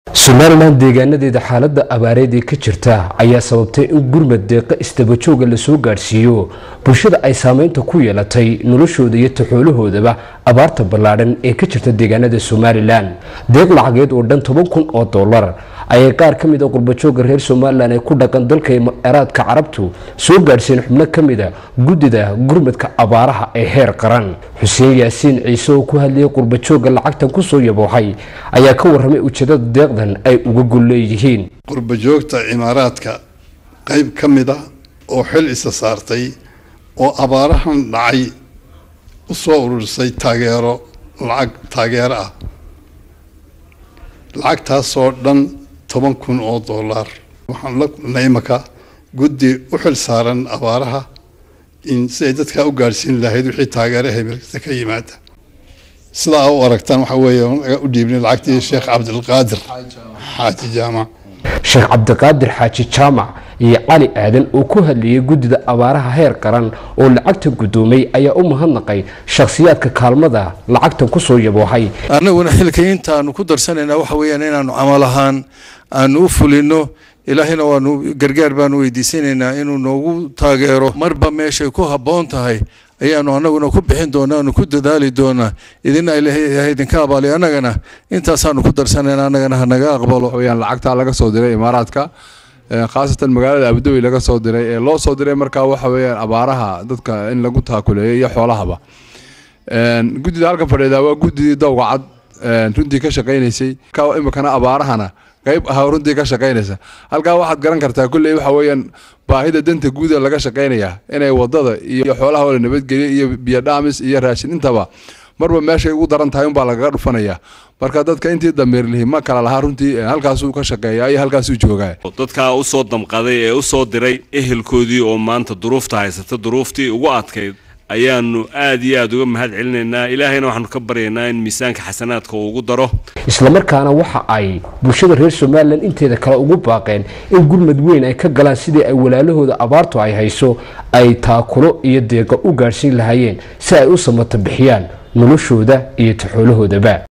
somalilan deegaanadeeda xaalada abaareed ee ka jirta ayaa sababtay in gurmad deeqa isdabajooga lasoo gaadhsiiyo bulshada ay saameynta ku yeelatay noloshooda iyo taxoolahoodaba abaarta ballaadhan ee ka jirta deegaanada somalilan deeq lacageed oo dhan toban kun oo dollar ayay qaar ka mid a qurbajooga reer somalilan ee ku dhaqan dalka eraadka carabtu soo gaadhsiin xubno ka mida guddida gurmadka abaaraha ee heer qaran xuseen yaasiin ciise oo ku hadlayay qurbajooga lacagtan kusoo yabooxay ayaa ka warramay ujeedada deeqdan ay uga gol leeyihiin qurbajoogta cimaaraadka qayb ka mid a oo xil isa saartay oo abaarahan dhacay u soo ururisay taageero lacag taageero ah lacagtaasoo dhan toban kun oo dollar waxaan la kulnay imaka guddi u xil saaran abaaraha in siday dadkaa u gaadhsiin lahayd wixii taageero hebelkasta ka yimaada sidaa u aragtaan waxaa weeye naga u dhiibnay lacagtii sheekh cabdilqaadir xaaji jaamac sheekh cabdiqaadir xaaji jaamac iyo cali aadan oo ku hadlayay guddida abaaraha heer qaran oo lacagta guddoomay ayaa u mahadnaqay shakhsiyaadka kaalmada lacagtan kusoo yaboohay annaguna xilka intaanu ku darsanaynaa waxa weeyaan inaanu camal ahaan aanu u fulino ilaahina waanu gargaar baanu weydiisanaynaa inuu noogu taageero marba meeshay ku habboon tahay ayaanu anaguna ku bixin doonaa aanu ku dadaali doonaa idina ilaahay idinka abaaliy annagana intaasaanu ku darsanayna annagana hanaga aqbalo weyaan lacagtaa laga soo diray imaaraadka khaasatan magaalada abudabi laga soo diray ee loo soo diray markaa waxa weeyaan abaaraha dadka in lagu taakuleeyo iyo xoolahaba guddida halkan fadhiida waa guddidii dowga cad runtii ka shaqaynaysay imikana abaarahana qayb ahaa runtii ka shaqaynaysa halkaa waxaad garan kartaa kulley waxa weeyaan baahida danta guuda laga shaqaynaya inay wadada iyo xoolaha oo la nabadgeliya iyo biyo dhaamis iyo raashin intaba marba meeshay ugu daran tahay unbaa lagaga dhufanaya marka dadka intii damiirlihi ma kala lahaa runtii halkaasuu ka shaqeeya iyo halkaasuu joogaa dadkaa usoo damqaday ee usoo diray ehelkoodii oo maanta duruufta haysata duruuftii ugu adkayd ayaanu aada iyo aada uga mahad celinaynaa ilaahayna waxaanu ka baryaynaa in miisaanka xasanaadka uu ugu daro islamarkaana waxa ay bulshada reer somalilan inteeda kale ugu baaqeen in gurmad weyn ay ka galaan sidii ay walaalahooda abaartu ay hayso ay taakulo iyo deeqa u gaadhsiin lahaayeen si ay u samata bixiyaan noloshooda iyo taxoolahoodaba